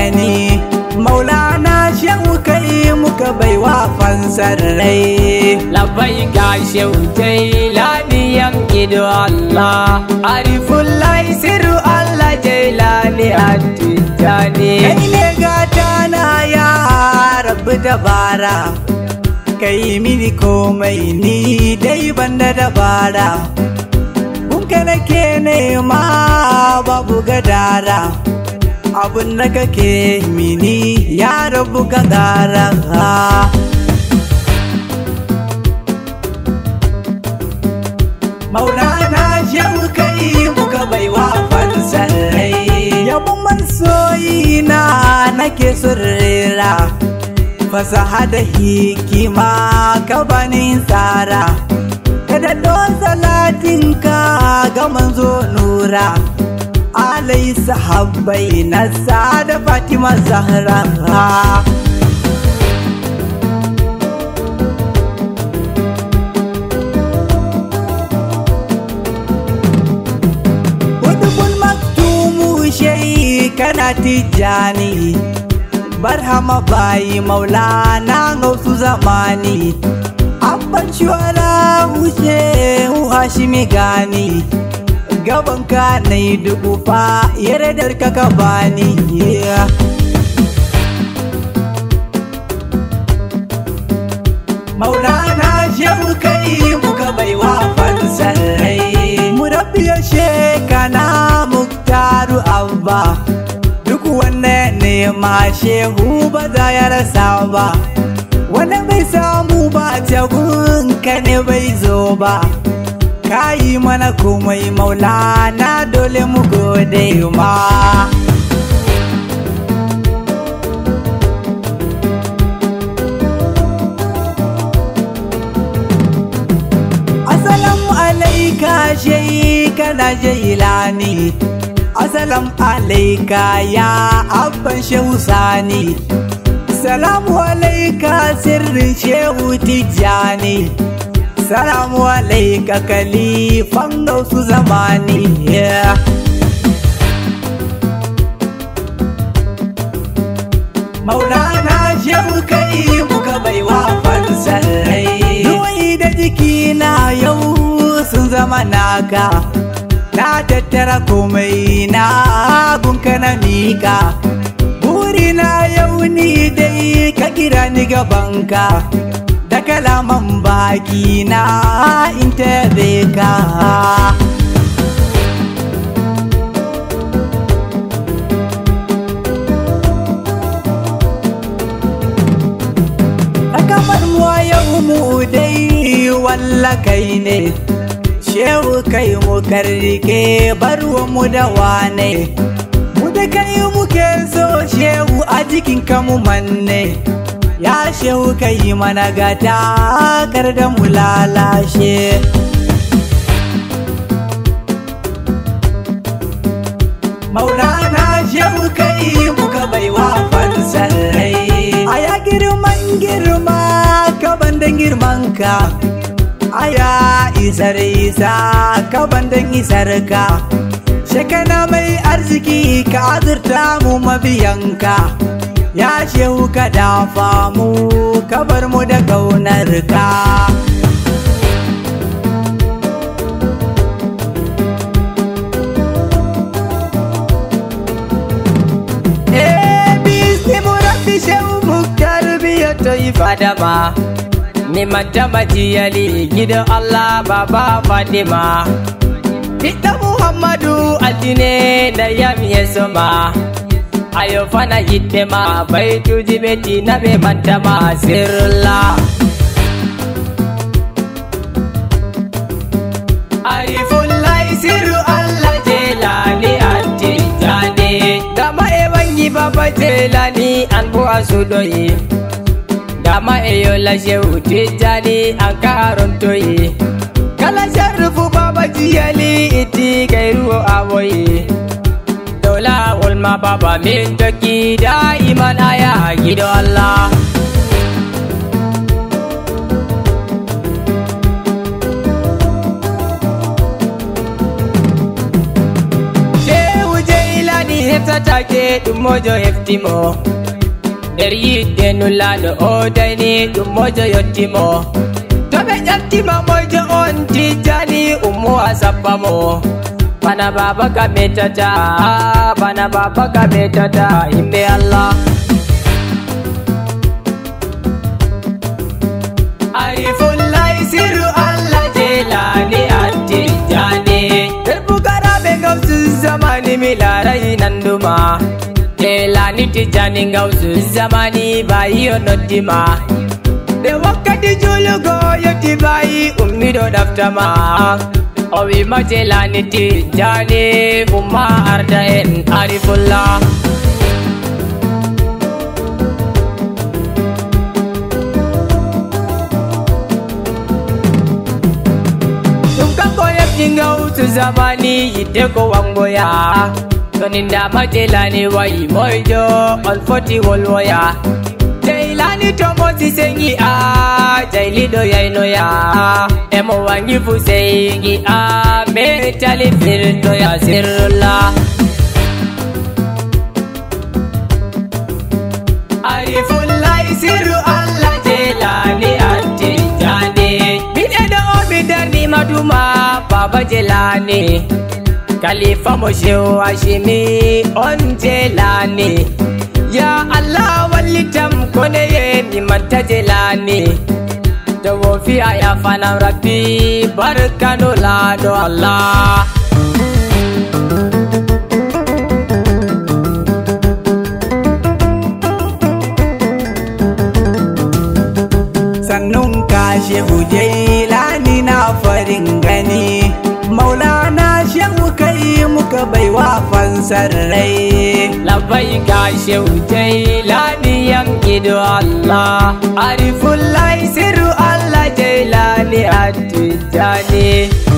tijjani maulana shehu kai muka baiwa fansar rai labai ga shautai laniyan ido Allah arifun lai siru Allah jailani attijani kai ne gata na ya rabu dabara kai mini komai ni dai banda dabara kunka nake nema babu gadara abun da kake mini ya rabu ka gara maulana shehu kai muka baiwa fansar rai yabon masoyi na nake surrera fasaha da hikima ka bani tsara kada don salatinka ga manzo nura alai sahabbai na da fatima zahra Hudubul maktumu shai kana tijjani barhama bayi maulana gausu zamani abban shwara wuce hashimi gani gaban ka na yi dubu fa yardar ka ka bani maulana shehu kai muka baiwa fansar rai murabbiya shekana muktaru abba duk wanda nema shehu ba za ya rasa ba wanda bai samu ba jagun ka ne bai zo ba ka yi mana komai maulana dole mu gode ma Assalamu alaika shai kana jailani Assalamu alaika ya abban shehu sani Salamu alaika sirrin shehu tijjani Salamu alaika kalifan gausu zamani yeah. Maulana shehu kai muka baiwa fansar rai Ruwai da jikina yau sun zama naka Na tattara komai na gunka na mika Burina yau ni dai ka kira ni gabanka Da kalaman baki na in tabe ka kamar mu yau mu dai walla kai ne shehu kai mu karrike barwa mu da wane mu da kai muke so shehu a jikin mu manne ya shehu kai mana gata kar da mu lalashe maulana shehu kai muka baiwa fansar rai a ya girman girma kaban da girman ka aya isar isa kaban da isar ka shekana mai arziki ka azurta mu mabiyanka ya shehu ka dafa mu ka bar mu da kaunar ka fadama ni matama jiyali gidan Allah baba Fadima Ita Muhammadu altine da yami ya soma Ayo fana yitte ma bai tuji beti na be mantama sirla Arifullahi siru Allah jelani attijani Gama e wangi baba jelani an buwa su doyi dama eyo la shehu tijjani an karontoye kala sharrufu baba jiyali iti gairuwo awoye dola ulma baba min toki da iman aya gido Allah Shehu Jailani hefta take ɗum mojo heftimo nder yidde nulaɗo o dayni ɗum mojo yottimo to ɓe ƴeftima mojo on tijani ummo a sappa mo bana baba ka metata bana baba ka metata himɓe allah arifullahi siru allah jelani attijani nder bugaraɓe gawsu zamani mi larai nanduma jelani tijani gawsu zamani bayi o noddima ɓe wakkati julugo yetti bayi ummiɗo ɗaftama o wima jelani tijani umma arda en arifullah ɗum kanko hefti gawtu zamani yidde ko wangoya toninda majelani wayi moyjo on foti wolwoya jaylani to mosi sengi a jayliɗo yaynoya emo wangi fu sengi a me tali firtoya sirla arifullahi siru allah jelani attijani miɗeɗo o mi darnima duma baba jelani kalifa mo shew hashimi on jelani ya allah wallitam koneye mi manta jelani to wo fi'a yafanam rabbi barkano laaɗo allah sannun ka shehu jailani na farin gani maulana shehu kai muka baiwa fansar rai labai ga shehu jailani yankido allah arifullahi siru allah jailani attijani